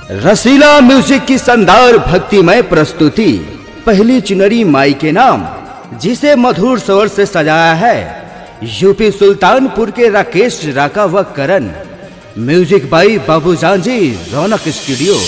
रसीला music की शानदार भक्तिमय प्रस्तुति पहली चुनरी माई के नाम जिसे मधुर स्वर से सजाया है यूपी सुल्तानपुर के राकेश राका व करण म्यूजिक बाई बाबूजान जी रौनक स्टूडियो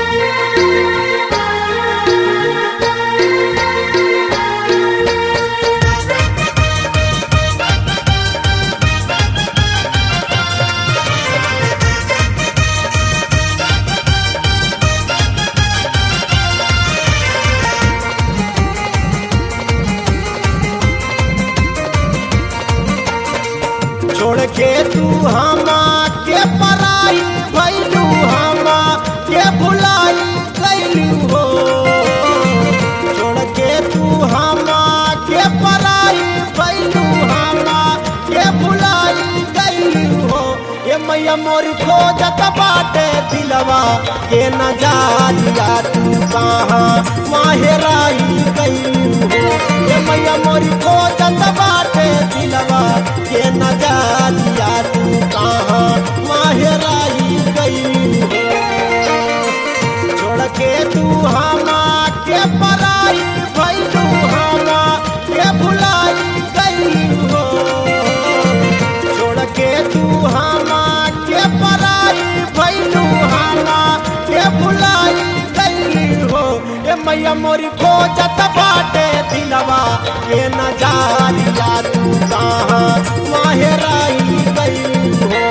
छोड़ के तू हमा के पराई भैलू हमा के भुलाई कैलू हो छोड़ के तू हमा के पराई भैलू हमा के भुलाई कैलू हो ये मैया मोर खोजत बाटे दिलवा के न जालिया तू कहाँ माहेराई कैलू हो ये मैया मोर खोजत बाटे दिलवा के न जालिया तू कहाँ माहेराई कैलू हो छोड़ के तू हमा के पराई भैलू हमा के भुलाई कैलू हो छोड़ के तू हमा के पराई भैलू हमा के भुलाई कैलू हो ए मैया मोरी खोजत बाटे दिलवा के न जालिया तू कहाँ माहेराई कैलू हो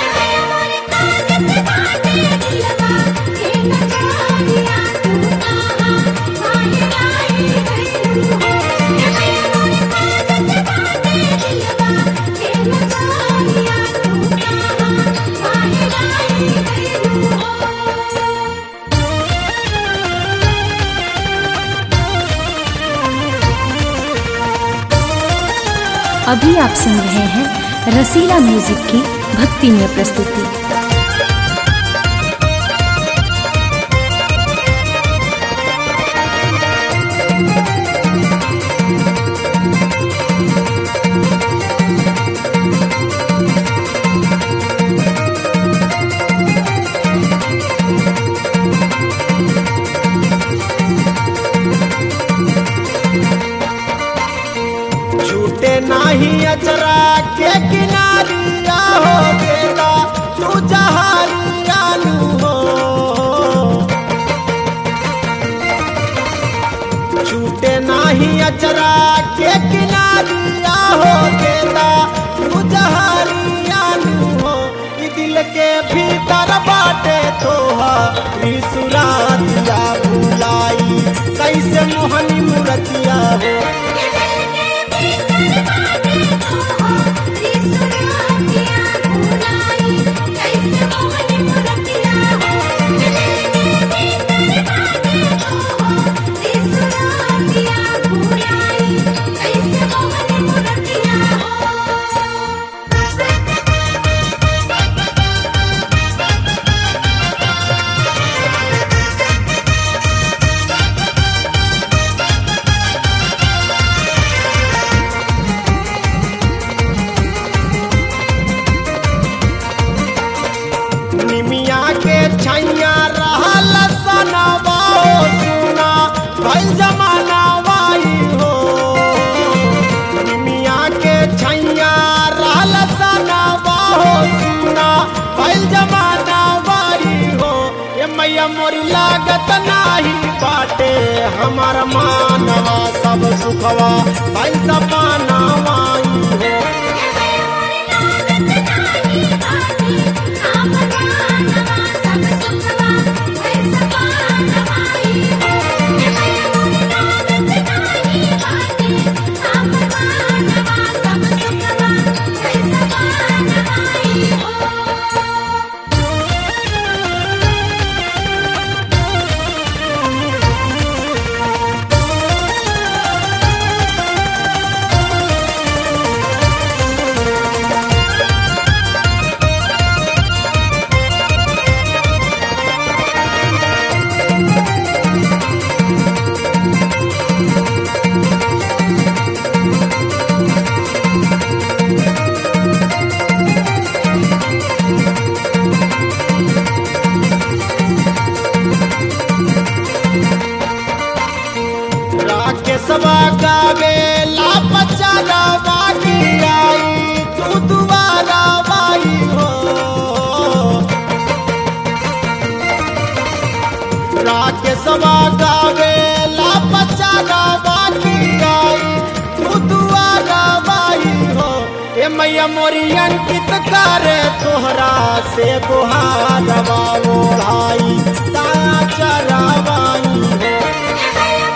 अभी आप सुन रहे हैं रसीला म्यूजिक की भक्तिमय प्रस्तुति छूटे नाही अचरा के किनारिया हो बेटा तू जहारिया लू हो छूटे नाही अचरा के किनारिया हो बेटा तू जहारिया लू हो ई दिल के भीतर बाटे तोहा सुरातिया भुलाई कैसे मोहनी मूर्तिया हो निमिया के छैया रहल सनवा हो सुना भइल जमाना वाई हो निमिया के छैया रहल सनवा हो सुना भइल जमाना वाई हो ये मैया मोरी लागत नाही बाटे हमार मानवा सब सुखवा भइल जमाना वाई हो महेशवा गावे ला बच्चा गावा की गाई तू दुआ गावाई हो ए मैया मोरी अंकित करे तोहरा से गुहारवा ओढ़ाई ताया चरावाई हो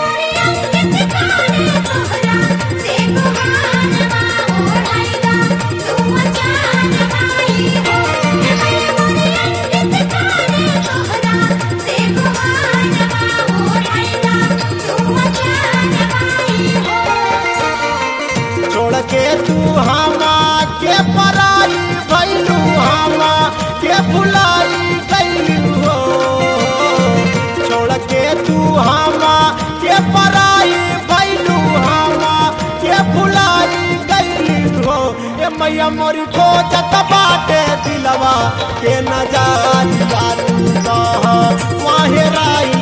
छोड़ के तू हमा के पराई भैलू हमा के भुलाई गईलू हो छोड़ के तू हमा के पराई भैलू हमा के भुलाई गईलू हो ए मैया मोरी खोजत बाटे दिलवा के नजारिया तू कह वाहे राई